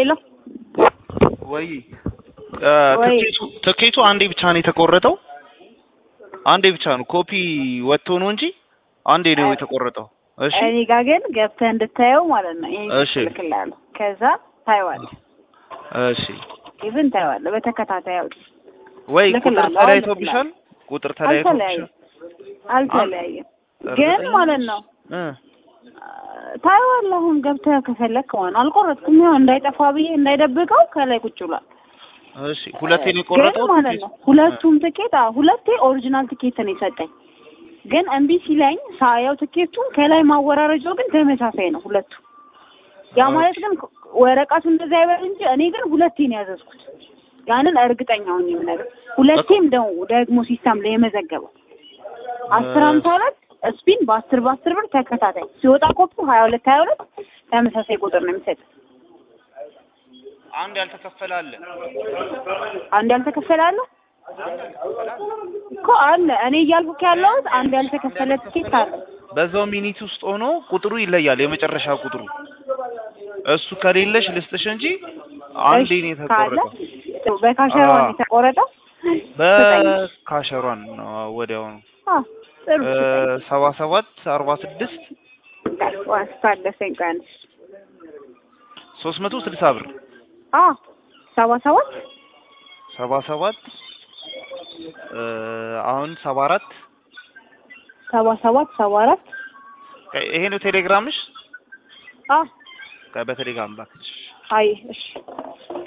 ሄሎ ወይ ወይ። ትኬቱ ትኬቱ አንዴ ብቻ ነው የተቆረጠው። አንዴ ብቻ ነው ኮፒ ወጥቶ ነው እንጂ አንዴ ነው የተቆረጠው። እሺ እኔ ጋር ግን ገብተህ እንድታየው ማለት ነው። ይሄን እሺ። እልክልሃለሁ። ከዛ ታየዋለህ። እሺ ኢቭን ታየዋለህ በተከታታይ አውጥ። ወይ ቁጥር እልክልሃለሁ፣ አሁን ተለያይቶብሻል? ቁጥር ተለያይቶብሻል? አልተለያየም አልተለያየም። አ- ግን እርግጠኛ ማለት ነው እ ታየዋለህ። አሁን ገብተህ ከፈለክ ማለት ነው። አልቆረጥኩም። ያው እንዳይጠፋ ብዬ እንዳይደብቀው ከላይ ቁጭ ብሏል። እሺ ሁለቴ ነው የቆረጠው ግን ማለት ነው ሁለቱም ትኬት አዎ፣ ሁለቴ ኦሪጂናል ትኬት ነው የሰጠኝ። ግን እምቢ ሲለኝ ሳየው ትኬቱን ከላይ ማወራረጃው ግን ተመሳሳይ ነው ሁለቱ። ያ ማለት ግን ወረቀቱ እንደዛ ይበል እንጂ እኔ ግን ሁለቴ ነው ያዘዝኩት። ያንን እርግጠኛ ሆኜ የምነግርህ ሁለቴም ነው ደግሞ ሲስተም ላይ የመዘገበው አስር ሀምሳ ሁለት ስፒን በአስር በአስር ብር ተከታታይ ሲወጣ ኮፒ ሀያ ሁለት ሀያ ሁለት ተመሳሳይ ቁጥር ነው የሚሰጥ። አንድ ያልተከፈለ አለ። አንድ ያልተከፈለ አለ እኮ አለ። እኔ እያልኩህ ያለሁት አንድ ያልተከፈለ ትኬት አለ። በዛው ሚኒት ውስጥ ሆኖ ቁጥሩ ይለያል። የመጨረሻ ቁጥሩ እሱ ከሌለሽ ልስጥሽ እንጂ አንዴ ነው እሺ፣ ካለ የተቆረጠው። በካሸሯን አዎ። የተቆረጠው በካሸሯን ነው ወዲያው ነው አ ጥሩ ሰባ ሰባት አርባ ስድስት ስታደሰኝ ቀን ሶስት መቶ ስልሳ ብር አ ሰባ ሰባት ሰባ ሰባት አሁን ሰባ አራት ሰባ ሰባት ሰባ አራት ይሄ ነው ቴሌግራምሽ? አ በቴሌግራም ላክልሽ። አይ እሺ